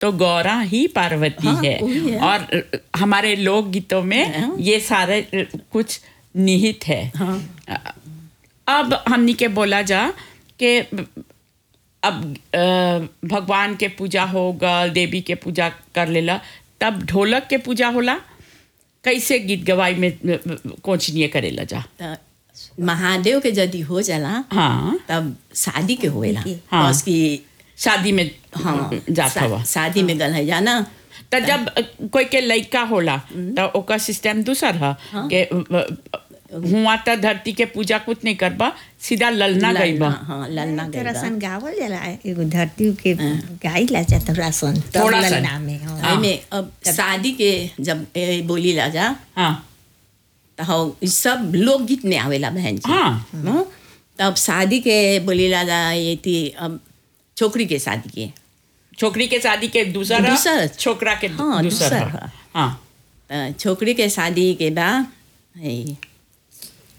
तो गौरा ही पार्वती हाँ, है वही है। और हमारे लोक गीतों में हाँ। ये सारे कुछ निहित है हाँ अब हमनी के बोला जा कि अब अ, भगवान के पूजा हो गल देवी के पूजा कर लेला तब ढोलक के पूजा होला कैसे गीत गवाई में कोचनीय करेला जा त महादेव के यदि हो जाला हाँ तब शादी के होएला हाँ। बस की शादी में हाँ जात शा- हवा शादी में गल है जाना त जब अ, कोई के लइका होला त ओकर सिस्टम दूसर ह के अ, हुआ त धरती के पूजा कुछ नहीं करबा सीधा ललना गईबा ललना, हाँ ललना तो गई राशन गावल जाला एगो धरती के गाई ला जाता राशन तब थोड़ा सा। ललना में हाँ। में अब शादी के जब ए, बोली ला जा हाँ तो हो इ सब लोकगीत में आवेला बहन जी हाँ हाँ? तब शादी के बोली ला जा ये थी अब छोकरी के शादी के छोकरी के शादी के दूसर ह, दूसर। छोकरा के हाँ, दूसर दूसर ह। ह। हाँ त छोकरी के शादी के बाद है